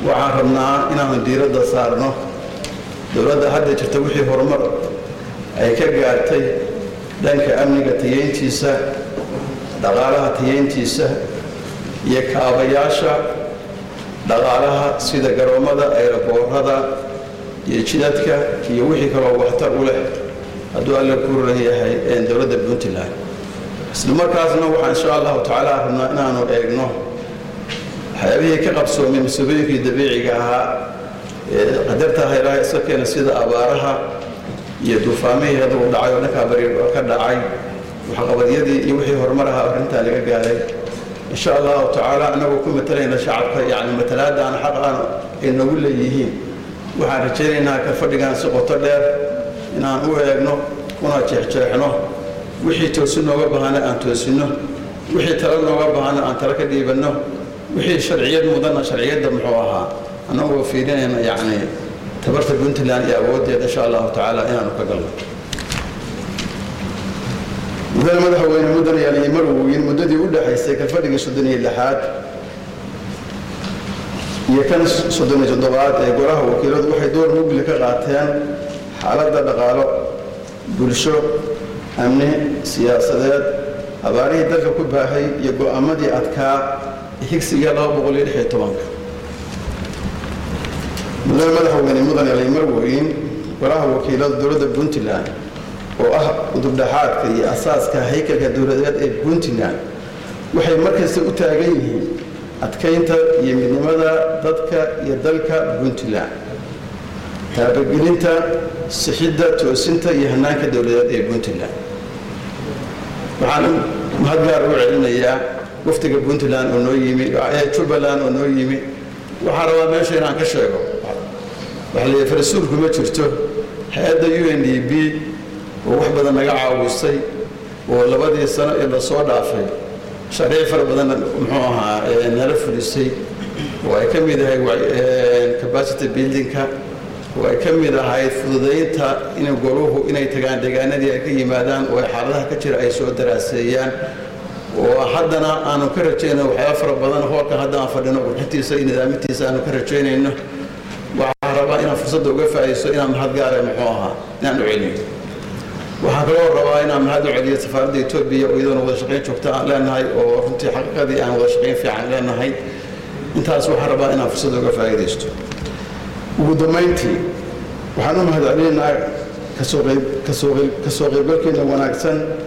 waxaan rabnaa inaanu diiradda saarno dowladda hadda jirta wixii horumar ay ka gaartay dhanka amniga tayeyntiisa dhaqaalaha tayeyntiisa iyo kaabayaasha dhaqaalaha sida garoommada ayraboorada iyo jidadka iyo wixii kaloo waxtar u leh hadduu alla ku ran yahay dowladda puntland isla markaasna waxaan insha allahu tacaala rabnaa inaanu eegno waxyaabihii ka qabsoomay mas-uuliyooyinkii dabiiciga ahaa ee qadartaha ilaahay iska keena sida abaaraha iyo duufaamihii hadduu dhacay oo dhankaa bari ka dhacay waxqabadyadii iyo wixii horumar ahaa arrintaa laga gaaray insha allahu tacaala annagoo ku matalayna shacabka yacni matalaadaan xaq aan ay nagu leeyihiin waxaan rajaynaynaa ka fadhigaan si qoto dheer inaan u eegno una jeexjeexno wixii toosin nooga baahana aan toosinno wixii talo nooga baahana aan talo ka dhiibanno wixii sharciyad mudana sharciyadda muxuu ahaa annagoo fiirinayna yacni tabarta puntland iyo awooddeeda insha allahu tacaala inaanu ka galno mudane madaxweyne mudane yaaliyo marwoyin muddadii u dhexaysay ka fadhigii soddon iyo lixaad iyo kan soddon iyo toddobaad ee golaha wakiiladu waxay door mugli ka qaateen xaaladda dhaqaalo bulsho amni siyaasadeed abaarihii dalka ku baahay iyo go'aamadii adkaa higsiga mudane madaxweyne mudane laymarweyn golaha wakiilada dowladda puntland oo ah udubdhaxaadka iyo asaaska haykalka dowladeed ee puntland waxay markasta u taagan yihiin adkaynta iyo midnimada dadka iyo dalka puntland taabagelinta sixidda toosinta iyo hanaanka dowladeed ee puntland waxaan mahad gaar u celinayaa waftiga puntland oo noo yimi jubbaland oo noo yimi waxaan rabaa meesha inaan ka sheego waxa la farasuulku ma jirto hay-adda u n d b oo wax badan naga caawisay oo labadii sano ee lasoo dhaafay sharciic fara badan muxuu ahaa nala fulisay oo ay ka mid ahay capacity buildingka oo ay ka mid ahayd fududaynta in goluhu inay tagaan deegaanadii ay ka yimaadaan oo ay xaaladaha ka jira ay soo daraaseeyaan oo haddana aanu ka rajayno waxyaaba fara badan hoolka hadda aan fadhino qurxintiisa iyo nidaamintiisa aanu ka rajaynayno waxaan rabaa inaan fursadda uga faa'iiso inaan mahad gaara muxuu ahaa inaan u celiyo waxaan kaloo rabaa inaan mahad u celiyo safaaradda etoobiya oo iyadoona wada shaqayn joogta aan leenahay oo runtii xaqiiqadii aan wada shaqayn fiican leenahay intaas waxaan rabaa inaan fursadda uga faa'iidaysto ugu dambayntii waxaan u mahad celinaynaa kasoo qayb kasoo qayb kasoo qaybgalkeena wanaagsan